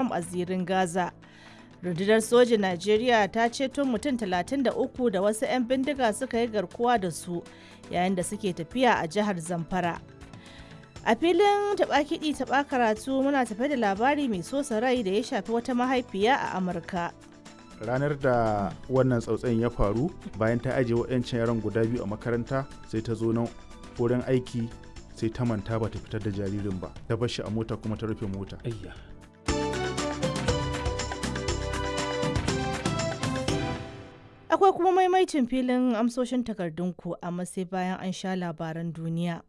Trump a zirin Gaza. Rundunar sojin Najeriya ta ceto mutum 33 da wasu 'yan bindiga suka yi garkuwa da su yayin da suke tafiya a jihar Zamfara. A filin taɓa kiɗi taɓa karatu muna tafe da labari mai sosa rai da ya shafi wata mahaifiya a Amurka. ranar da wannan tsautsayin ya faru bayan ta ajiye waɗancan yaran guda biyu a makaranta sai ta zo nan wurin aiki sai ta manta ba ta fitar da jaririn ba ta bar shi a mota kuma ta rufe mota Ayya. Akwai kuma maimaicin filin amsoshin takardunku amma sai bayan an sha labaran duniya.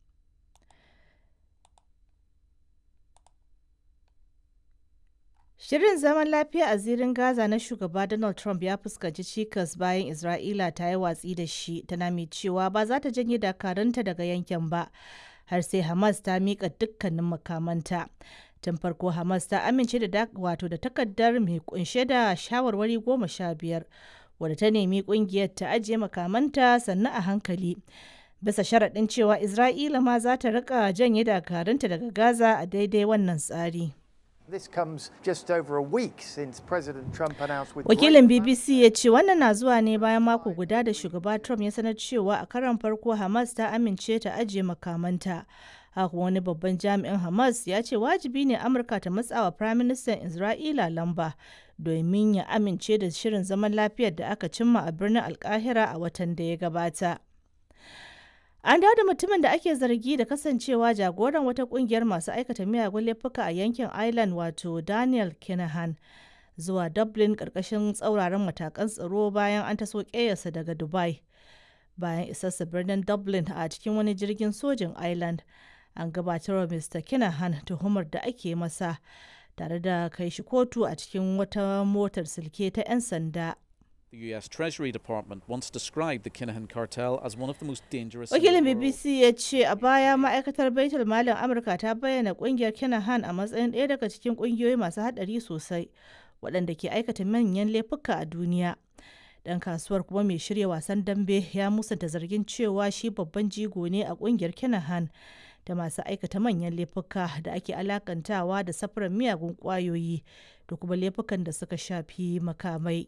Shirin zaman lafiya a zirin Gaza na shugaba Donald Trump ya fuskanci cikas bayan Isra'ila ta yi watsi da shi tana mai cewa ba za ta janye dakarunta daga yankin ba har sai Hamas ta miƙa dukkanin makamanta. Tun farko Hamas ta amince da wato da takardar mai kunshe da shawarwari goma sha biyar wadda ta nemi kungiyar ta ajiye makamanta sannan a hankali. Bisa sharaɗin cewa Isra'ila ma za ta riƙa janye dakarunta daga Gaza a daidai wannan tsari. This comes just over a week since President Trump announced with Wakilin BBC ya ce wannan na zuwa ne bayan mako guda da shugaba Trump ya sanar cewa a karon farko Hamas ta amince ta ajiye makamanta. Haka wani babban jami'in Hamas ya ce wajibi ne Amurka ta matsawa Firaministan Isra'ila lamba domin ya amince da shirin zaman lafiyar da aka cimma a birnin Alkahira a watan da ya gabata. An dawo da mutumin da ake zargi da kasancewa jagoran wata kungiyar masu aikata miyagun laifuka a yankin Ireland wato Daniel Kinahan zuwa Dublin karkashin tsauraran matakan tsaro bayan an taso ƙeyarsa daga Dubai. Bayan isarsa birnin Dublin a cikin wani jirgin sojin Ireland, an gabatar wa Mr. Kinahan tuhumar da ake masa tare da kai shi kotu a cikin wata motar silke ta 'yan sanda. The US Treasury Department once described the Kinahan cartel as one of the most dangerous. Wakilin in the world. BBC ya ce a baya ma'aikatar Baitul Malin Amurka ta bayyana kungiyar Kinahan a matsayin ɗaya daga cikin kungiyoyi masu haɗari sosai waɗanda ke aikata manyan laifuka a duniya. Ɗan kasuwar kuma mai shirya wasan dambe ya musanta zargin cewa shi babban jigo ne a kungiyar Kinahan da masu aikata manyan laifuka da ake alakantawa da safarar miyagun ƙwayoyi da kuma laifukan da suka shafi makamai.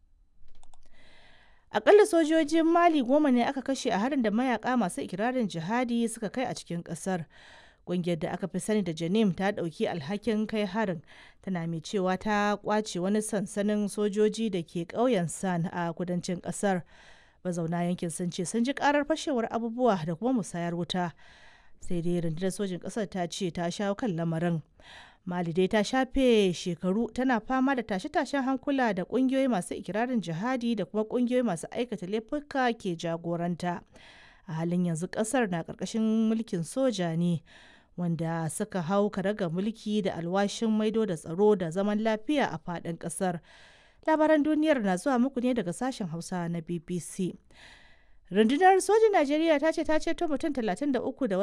Akalla sojojin Mali goma ne aka kashe a harin da mayaka masu ikirarin jihadi suka kai a cikin kasar. Ƙungiyar da aka fi sani da Janim ta ɗauki alhakin kai harin tana mai cewa ta kwace wani sansanin sojoji da ke ƙauyen San a kudancin ƙasar. Mazauna yankin sun ce sun ji ƙarar fashewar abubuwa da kuma musayar wuta. Sai dai rundunar sojin ƙasar ta ce ta shawo kan lamarin. Mali dai ta shafe shekaru tana fama da tashe-tashen hankula da kungiyoyi masu ikirarin jihadi da kuma kungiyoyi masu aikata laifuka ke jagoranta. A halin yanzu kasar na ƙarƙashin mulkin soja ne wanda suka hau karaga mulki da alwashin maido da tsaro da zaman lafiya a faɗin ƙasar. Labaran duniyar na zuwa muku ne daga sashen Hausa na BBC. Rundunar sojin Najeriya ta ce ta ceto mutum 33 da